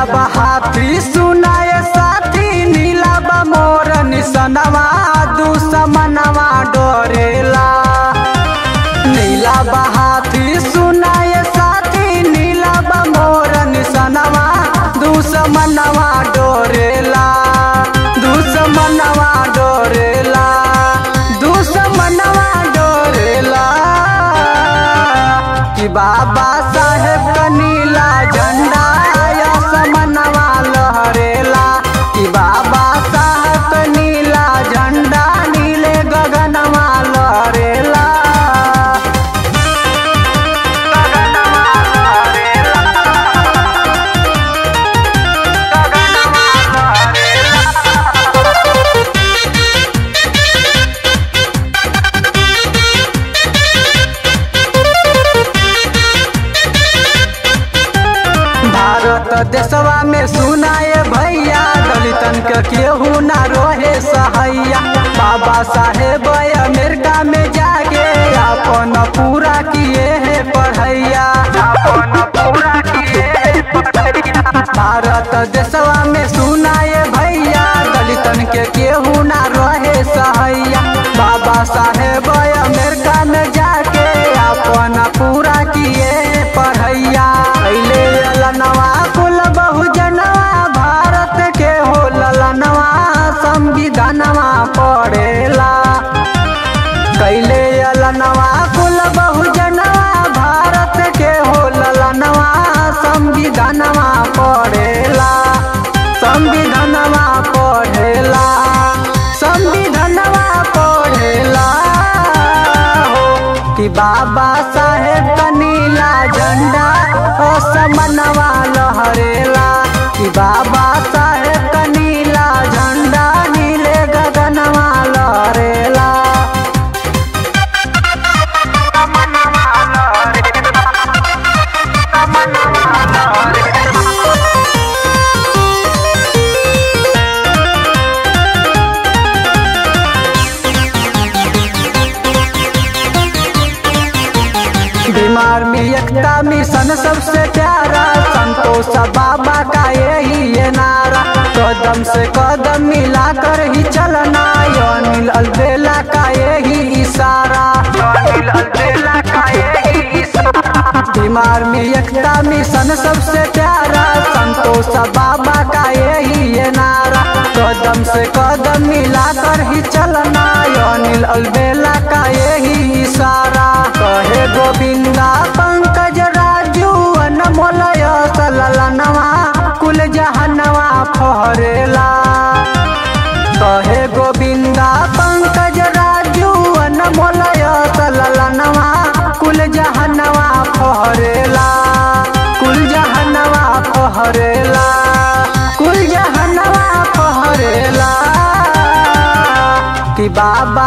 हाथी सुनाए साथी नीला बा मोर निसनवा दुश्मनवा डोरेला नीला बा हाथी सुनाए साथी नीला बा मोर निसनवा दुश्मनवा डोरेला दुश्मनवा डोरेला दुश्मनवा डोरेला कि बाबा साहेब का नीला झंडा समनवा लहरेला कि बाबा साहेब का नीला झंडा नीले गगनवा लहरेला गगनवा लहरेला गगनवा लहरेला भारत देशवा में सुनाए भैया दलितन के केहू ना रोहे सहैया बाबा साहेब अमेरिका में जाके अपन पूरा किए है पढ़ैया अपन पूरा किए है पढ़ैया भारत देशवा में सुनाए भैया दलितन के केहू ना रहे सहैया बाबा साहेब अमेरिका में जाके अपन पूरा किए पढ़ैया पहले ललनवा कुल बहुजनवा भारत के हो ललनवा संविधानवा पढ़ेला कैले अलनवा कुल बहुजनवा भारत के हो ललनवा संविधानवा पढ़ेला संविधानवा पढ़ेला संविधानवा पढ़ेला हो कि बाबा साहेब का नीला झंडा असमनवा लहरेला कि बाबा साहेब का नीला झंडा नीले गगनवा लहरेला बीमार में एकता मिशन सबसे प्यारा संतोष बाबा का यही ये नारा कदम से कदम मिलाकर ही चलना यो नील अलबेला का यही इशारा नील अलबेला का यही इशारा बीमार में एकता मिशन सबसे प्यारा संतोष बाबा का यही ये नारा कदम से कदम मिलाकर ही चलना यो नील अलबेला का यही इशारा कहे गोविंदा पंकज राजू अनमोलय सललनवा कुल जहनवा फहरेला कहे गोविंदा पंकज राजू अनमोलय सललनवा कुल जहनवा फहरेला कुल जहनवा फहरेला कुल जहनवा फहरेला कि बाबा